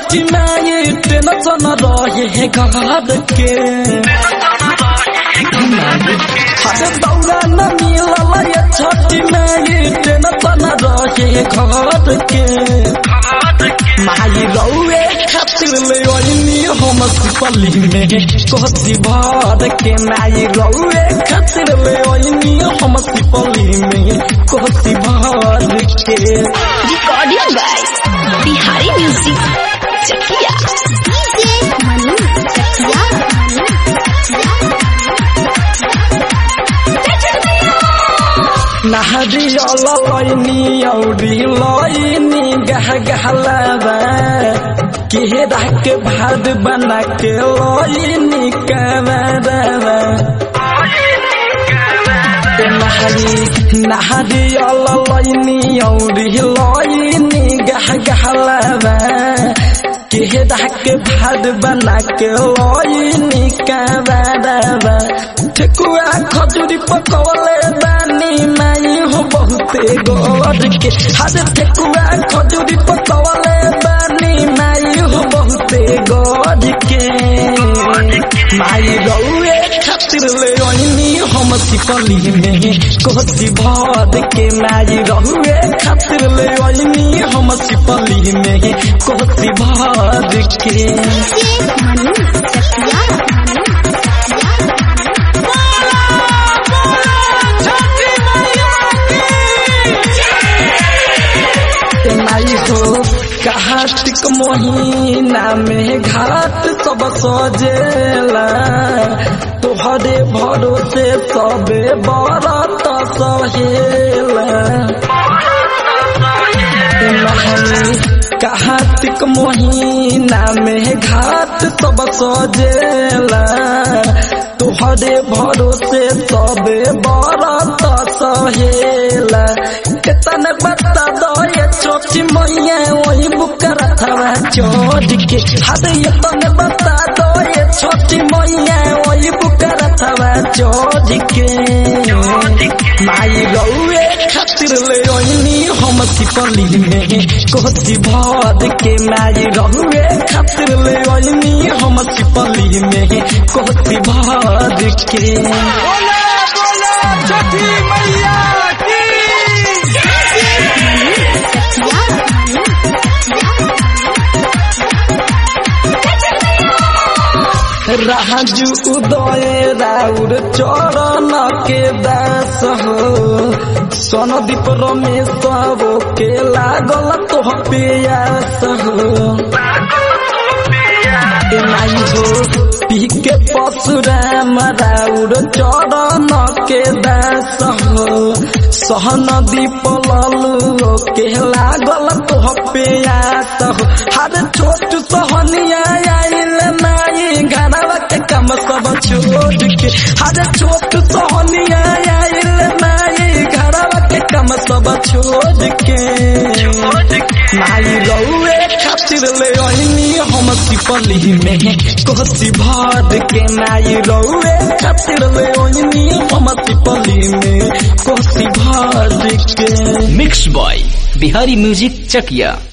छठी माई tension रहे घर के हरे दौड़ा न मिलल ये छठी माई टेंशन रहे घर के माई रौए खातिर ले ओइनी हम सिपली में कोसी भर के माई रौए खातिर ले ओइनी हम सिपली में कोसी भर के recording by Bihari music Chakiya DJ Manu Chakiya Manu नहरी लैनी औरी लैनी गह गहलावा केरा के भाद बना के लैनी कमरवा नहरी नहरी लैनी औरी लैनी गह गहलावा केरा के भाद बना के लैनी कमरवा ठेकुआ खजूरी पकौले बानी माई हो बहुते गोर के हर ठेकुआ खजूरी पकौले बानी माई हो बहुते गोर के माई रौए खातिर ले ओइनी हम सिपली में कोसी भर के माई रौए खातिर ले ओइनी हम सिपली में कोसी भर के डीजे मनु चकिया मनु माई हो कार्तिक महीना में घाट सब सजेला तोहरे भरोसे सबे बरत सहेला माई कार्तिक महीना में घाट सब सजेला तोहरे भरोसे सबे बरत सहेला केतन बता दो ये छोटी मैया वही बुकर थवा चोर के हद ये तन बता दो ये छोटी मैया वही बुकर थवा चोर के माई रौए खातिर ले ओइनी हम सिपली में कोसी भर के माई रौए खातिर ले ओइनी हम सिपली में कोसी भर के बोला बोला छठी मैया की चकिया मनु राजू उदय राउर चरण के दास हो सोनदीप रमेश के लागल तो पियास हो नाई हो पी के परशुराम राउर चरण के दास हो सहन दीप ललू के लागल तो पियास हो हर छोट सहनिया आइल नाई घरवा के कम सब छोड़ के हर छोट सहनिया आइल नाई घरवा के कम सब छोड़ के नाई रौए खातिर ले ओइनी हम सिपली में कोसी भर के नाई रौए खातिर ले ओइनी हम सिपली में कोसी भर के mix by Bihari music Chakiya